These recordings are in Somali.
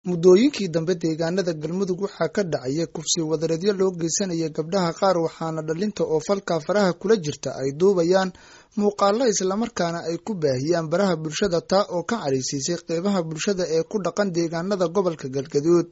muddooyinkii dambe deegaanada galmudug waxaa ka dhacaya kufsi wadareedyo loo geysanaya gabdhaha qaar waxaana dhalinta oo falka faraha kula jirta ay duubayaan muuqaalo islamarkaana ay ku baahiyaan baraha bulshada taa oo ka caraysiisay qeybaha bulshada ee ku dhaqan deegaanada gobolka galgaduud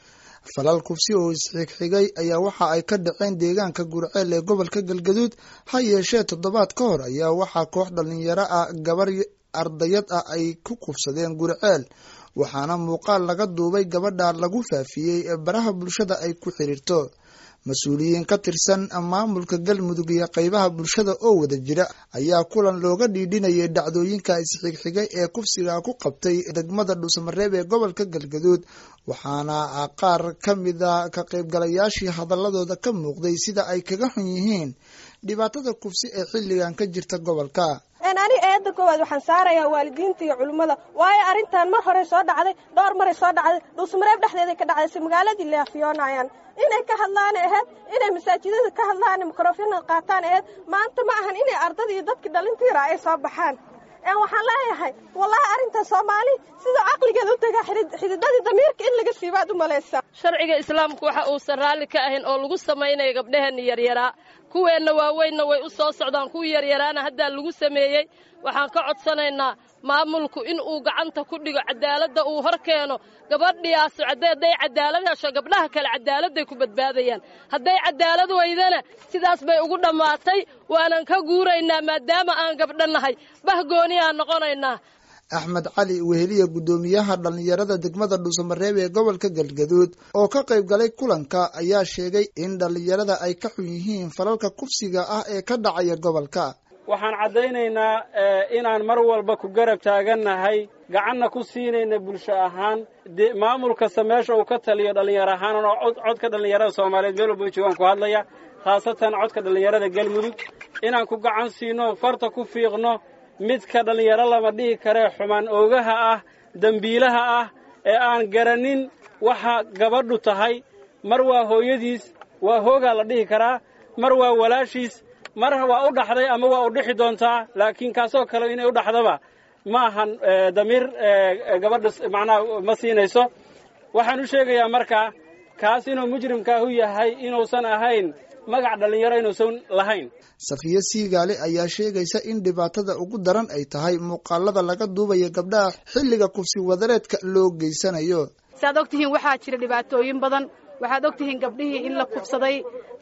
falal kufsi oo isxigxigay ayaa waxa ay ka dhaceen deegaanka gurceel ee gobolka galgaduud ha yeeshee toddobaad ka hor ayaa waxaa koox dhalinyaro ah gabar ardayad ah ay ku kufsadeen gurceel waxaana muuqaal laga duubay gabadha lagu faafiyey baraha bulshada ay ku xiriirto mas-uuliyiin ka tirsan maamulka galmudug iyo qeybaha bulshada oo wada jira ayaa kulan looga dhiidhinayay dhacdooyinka isxigxigay ee kufsiga ku qabtay degmada dhuusamareeb ee gobolka galgaduud waxaana qaar ka mida ka qaybgalayaashii hadaladooda ka muuqday sida ay kaga xun yihiin dhibaatada kufsi ee xilligan ka jirta gobolka ani eedda koowaad waxaan saarayaa waalidiinta iyo culimmada waayo arrintan mar horey soo dhacday dhowr maray soo dhacday dhuusmareeb dhexdeeday ka dhacday si magaaladii leafiyoonayaan inay ka hadlaan aheyd inay masaajidada ka hadlaan mikrofona qaataan aheyd maanta ma ahan inay ardada iyo dadkii dhalintiira ay soo baxaan waxaan leeyahay wallahi arrintan soomaali sida caqligeeda u tagaa xididadii damiirka in laga siibaad u malaysaa sharciga islaamku waxa uusan raalli ka ahayn oo lagu samaynayo gabdhaheenna yaryaraa kuweenna waaweynna way u soo socdaan kuwii yaryaraana haddaa lagu sameeyey waxaan ka codsanaynaa maamulku in uu gacanta ku dhigo cadaaladda uu hor keeno gabadhiyaas hadday cadaalad hesho gabdhaha kale cadaaladday ku badbaadayaan hadday cadaalad weydana sidaas bay ugu dhammaatay waanan ka guuraynaa maadaama aan gabdho nahay bahgooni aan noqonaynaa axmed cali weheliya guddoomiyaha dhallinyarada degmada dhuusamareeb ee gobolka galgaduud oo ka qayb galay kulanka ayaa sheegay in dhallinyarada ay ka xun yihiin falalka kufsiga ah ee ka dhacaya gobolka waxaan caddaynaynaa inaan mar walba ku garab taagannahay gacanna ku siinayna bulsho ahaan maamul kasta meesha uu ka taliyo dhallinyaro ahaan oo codka dhallinyarada soomaaliyeed meel walba joogaan ku hadlaya khaasatan codka dhallinyarada galmudug inaan ku gacan siino farta ku fiiqno midka dhallinyaro lama dhihi karee xumaan oogaha ah dembiilaha ah ee aan garanin waxa gabadhu tahay mar waa hooyadiis waa hoogaa la dhihi karaa mar waa walaashiis mar waa u dhaxday ama waa u dhixi doontaa laakiin kaasoo kale inay u dhaxdaba ma ahan damiir gabadha macnaha ma siinayso waxaan u sheegayaa markaa kaas inuu mujrimkaahu yahay inuusan ahayn magac dhallinyaro inuusan lahayn safiyo siigaale ayaa sheegaysa in dhibaatada ugu daran ay tahay muuqaalada laga duubaya gabdhaha xilliga kufsi wadareedka loo geysanayo saad og tihiin waxaa jira dhibaatooyin badan waxaad og tihiin gabdhihii in la kufsaday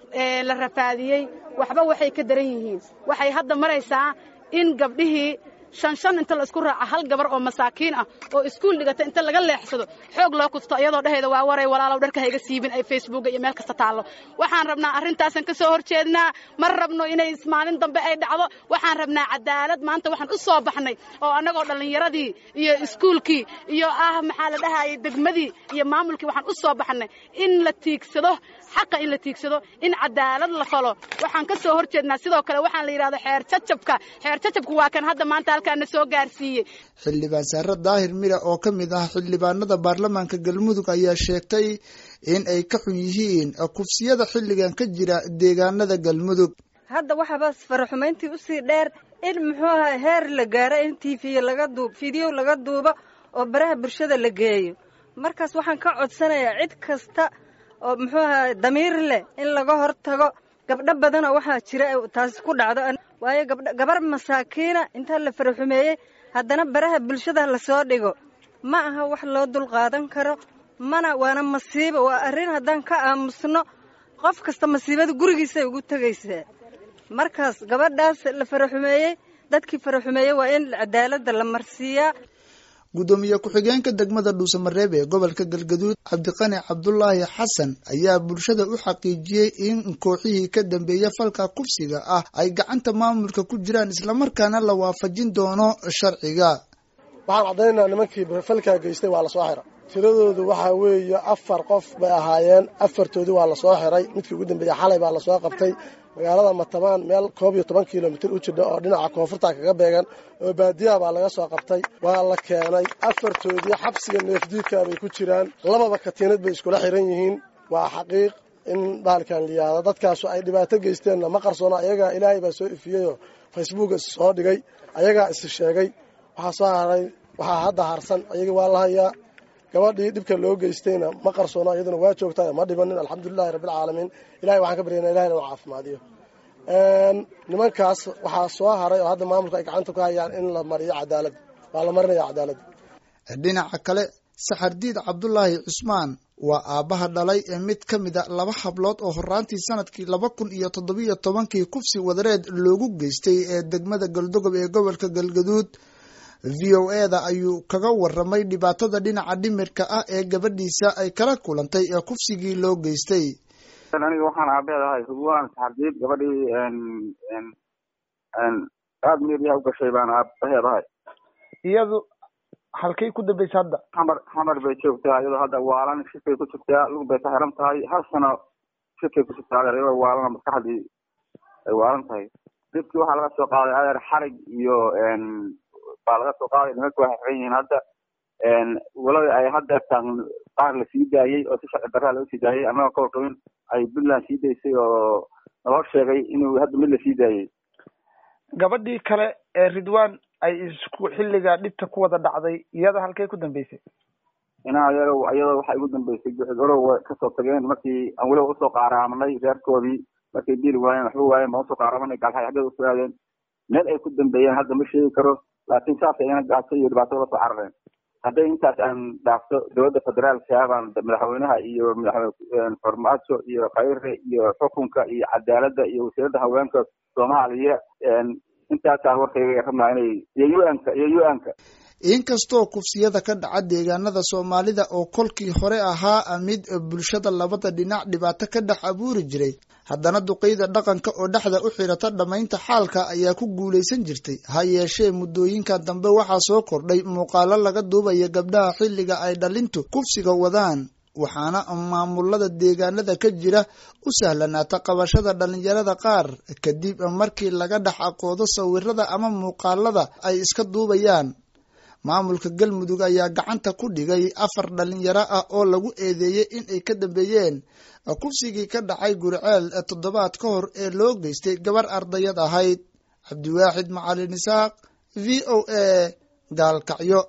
la rafaadiyey waxba waxay ka daran yihiin waxay hadda maraysaa in gabdhihii shan shan inta la isku raaca hal gabar oo masaakiin ah oo iskuul dhigata inta laga leexsado xoog loo kufto iyadoo dhehayda waa waray walaalow dharka hayga siibin ay facebooka iyo meel kasta taallo waxaan rabnaa arrintaasan ka soo hor jeednaa ma rabno inay maalin dambe ay dhacdo waxaan rabnaa cadaalad maanta waxaan u soo baxnay oo annagoo dhallinyaradii iyo iskuulkii iyo ah maxaa la dhahayay degmadii iyo maamulkii waxaan u soo baxnay in la tiigsado xaqa in la tiigsado in cadaalad la falo waxaan ka soo hor jeednaa sidoo kale waxaan la yidhahdo xeer jajabka xeer jajabku waa kan hadda maanta halkaana soo gaarsiiyey xildhibaan saare daahir mira oo ka mid ah xildhibaanada baarlamaanka galmudug ayaa sheegtay in ay ka xun yihiin kufsiyada xilligan ka jira deegaanada galmudug hadda waxaaba faraxumayntii usii dheer in muxuu aha heer la gaaro in t v laga duub fideyo laga duubo oo baraha bulshada la geeyo markaas waxaan ka codsanayaa cid kasta oo muxuu aha damiir leh in laga hor tago gabdho badanoo waxaa jira taasi ku dhacdo waayo gabar masaakiina intaa la faraxumeeyey haddana baraha bulshada lasoo dhigo ma aha wax loo dulqaadan karo mana waana masiibo waa arrin haddaan ka aamusno qof kasta masiibada gurigiisay ugu tegaysaa markaas gabadhaas la faraxumeeyey dadkii faraxumeeyey waa in cadaaladda la marsiiyaa guddoomiye ku-xigeenka degmada dhuusamareeb ee gobolka galgaduud cabdiqani cabdulaahi xasan ayaa bulshada u xaqiijiyey in kooxihii ka dambeeya falka kufsiga ah ay gacanta maamulka ku jiraan islamarkaana la waafajin doono sharciga waxaan caddaynaynaa nimankii falkaa geystay waa lasoo xira tiradoodu waxaa weeye afar qof bay ahaayeen afartoodii waa lasoo xiray midkii ugu dambeeyey xalay baa lasoo qabtay magaalada matabaan meel koob iyo toban kilomitir u jidha oo dhinaca koonfurta kaga beegan oo baadiyaha baa laga soo qabtay waa la keenay afartoodii xabsiga neefdiidka bay ku jiraan lababa katiinad bay iskula xiran yihiin waa xaqiiq in baalkan liyaado dadkaasu ay dhibaato geysteenna ma qarsoona ayagaa ilaahay baa soo ifiyeyoo facebooka soo dhigay ayagaa is sheegay waxaa soo haray waxaa hadda harsan ayagii waa la hayaa gabadhii dhibka loo geystayna ma qarsoono iyaduna waa joogtaa ma dhibanin alxamdulilahi rabbilcaalamiin ilahay waxaan ka baryana ilahina u caafimaadiyo nimankaas waxaa soo haray oo hadda maamulka ay gacanta ku hayaan in la mariyo cadaalad waa la marinaya cadaaladda dhinaca kale saxardiid cabdulaahi cusmaan waa aabbaha dhalay ee mid ka mid a laba hablood oo horaantii sanadkii laba kun iyo toddobiyo tobankii kufsi wadareed loogu geystay ee degmada galdogob ee gobolka galgaduud v o e da ayuu kaga waramay dhibaatada dhinaca dhimirka ah ee gabadhiisa ay kala kulantay ee kufsigii loo geystay aniga waxaan aabeed ahay hubwaan saxardiid gabadhii aada meeriyaha u gashay baan aabaheed ahay iyadu halkay ku dambaysa hadda xamar xamar bay joogtaa iyadoo hadda waalan shirkay ku jirtaa lug bay ka xiran tahay hal sano shirkay ku jirtaa adeer iyadoo waalana maskaxdii ay waalan tahay dhibkii waxaa laga soo qaaday adeer xarig iyo baa laga soo qaaday nimanka waxay xiran yihiin hadda walada ay hadda tan qaar la sii daayey oo si sharci darraa loo sii daayey annagoo ka warqabin ay puntland sii daysay oo naloo sheegay inuu hadda mid la sii daayey gabadhii kale ee ridwan ay isku xilliga dhibta ku wada dhacday iyada halkay ku dambeysay inaa iyado iyadoo waxay ugu dambeysay orow kasoo tageen markii aan weliba usoo qaaraamanay reerkoodii markay dili waayeen waxba waayeen baan usoo qaaraamanay gaalxay xaggada usoo aadeen meel ay ku dambeeyeen hadda ma sheegi karo laakiin saasay ina gaaso iyo dhibaato la soo carareen hadday intaas aan dhaafto dowladda federaalka baan madaxweynaha iyo madaxweyne farmaajo iyo khayre iyo xukunka iyo cadaaladda iyo wasiiradda haweenka soomaaliya intaasaa warkayga rabnaa inay iyo u-anka iyo u-anka inkastoo kufsiyada ka dhaca deegaanada soomaalida oo kolkii hore ahaa mid bulshada labada dhinac dhibaato ka dhex abuuri jiray haddana duqeyda dhaqanka oo dhexda u xidhata dhammaynta xaalka ayaa ku guulaysan jirtay ha yeeshee muddooyinka dambe waxaa soo kordhay muuqaalo laga duubaya gabdhaha xilliga ay dhalintu kufsiga wadaan waxaana maamulada deegaanada ka jira u sahlanaata qabashada dhalinyarada qaar kadib markii laga dhex aqoodo sawirada ama muuqaalada ay iska duubayaan maamulka galmudug ayaa gacanta ku dhigay afar dhalinyaro ah oo lagu eedeeyey in ay ka dambeeyeen kufsigii ka dhacay guriceel toddobaad ka hor ee loo geystay gabar ardayad ahayd cabdiwaaxid macalin isaaq v o a gaalkacyo